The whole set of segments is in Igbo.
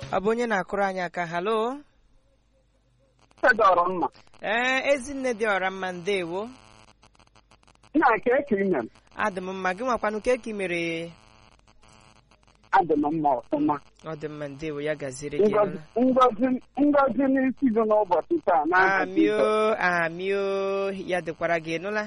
ọ bụ onye na-akụrụ anyị aka halo fedọrọ mma ee ezinne dị ọra mma ndewo nna ka eke ime m adị m mma gị nwakwanụ ka eki mere adị m mma ọfụma ọ dị mma ndewo ya gaziere gị Ngọzi- ngọzi ngọzi n'isi gị n'ụbọchị taa n'aha amio Jizọs. amio ya dịkwara gị nụla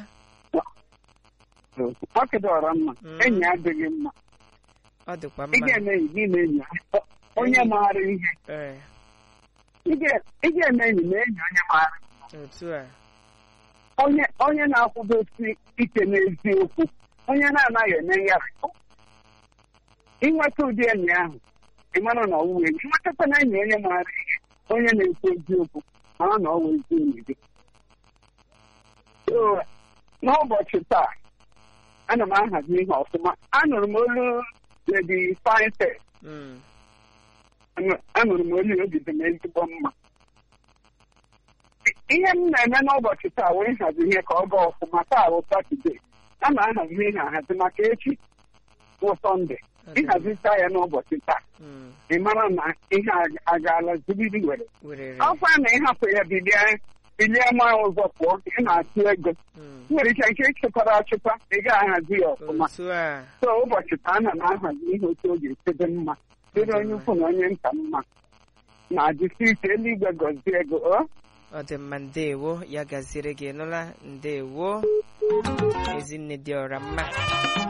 ọ kedọrọ mma Mm. enyi adịghị mma ọ dịkwa ị mma ga-eme enyi gị na enyi onye Enyi. maara ihe ee ị ga- ị ga-eme enyi na enyi onye maara otu a onye onye na-akwụdosi ike n'eziokwu onye na-anaghị eme ngharịpụ inweta ụdị enyi ahụ ị mara na ọwụwa enyi nwetakwa na enyi onye maara ihe onye na-ekwu eziokwu mara na ọwụ ezi enyi gị So, n'ụbọchị taa ana m ahazi ihe ọfụma anụrụ m olu ledi finte Mm, anụrụ m olu ya, obi dị m ezigbo mma ihe m na-eme n'ụbọchị taa wee hazi ihe ka ọ gaa ọfụma taa bụ satọde a na-ahazi ihe ahazi maka echi bụ sọnde ọ dị mma. ịhazita ya n'ụbọchị taa Mm, ị mara na ihe a- agaala zubiri were werere ọkwa na ịhapụ ya bilie bilie ma ụzọ pụọ ị na-atụ ego Mm, nwere ike nke ịchịkwara achịkwa ị ga-ahazi ya ọfụma otu a so ụbọchị taa ana m ahazi ihe otu oge echebe mma dịrị onye ukwu na onye nta mma na jisi ike eluigwe gọzie ego o ọ dị mma ndewo ya gaziere gị nụla ndewo ezinne dị ọra mma